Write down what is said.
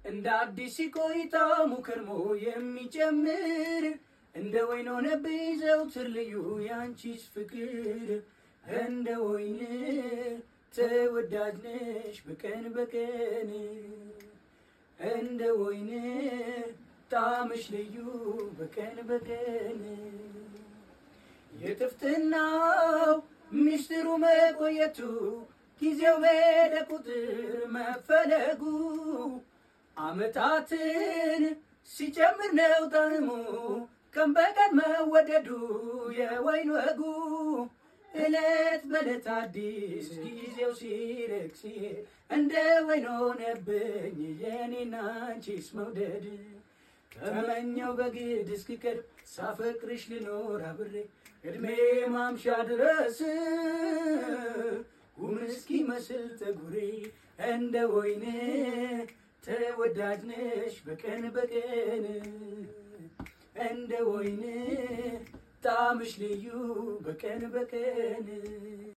እንደ አዲስ ሲቆይታ ሙከርሞ የሚጨምር እንደ ወይን ሆነብኝ ዘውትር ልዩ ያንቺስ ፍቅር እንደ ወይን ተወዳጅ ነሽ በቀን በቀን እንደ ወይን ጣምሽ ልዩ በቀን በቀን የጥፍጥናው ሚስጥሩ መቆየቱ ጊዜው በሄደ ቁጥር መፈለጉ አመታትን ሲጨምር ነው ጣዕሙ ቀን በቀን መወደዱ የወይን ወጉ እለት በእለት አዲስ ጊዜው ሲርቅ ሲሄድ እንደ ወይን ሆነብኝ የኔና አንቺስ መውደድ ተመኘው በግድ እስክቀርብ ሳፈቅርሽ ልኖር አብሬ እድሜ ማምሻ ድረስ ጉም እስኪመስል ጠጉሬ እንደ ወይን ተወዳጅ ነሽ በቀን በቀን እንደ ወይን ጣምሽ ልዩ በቀን በቀን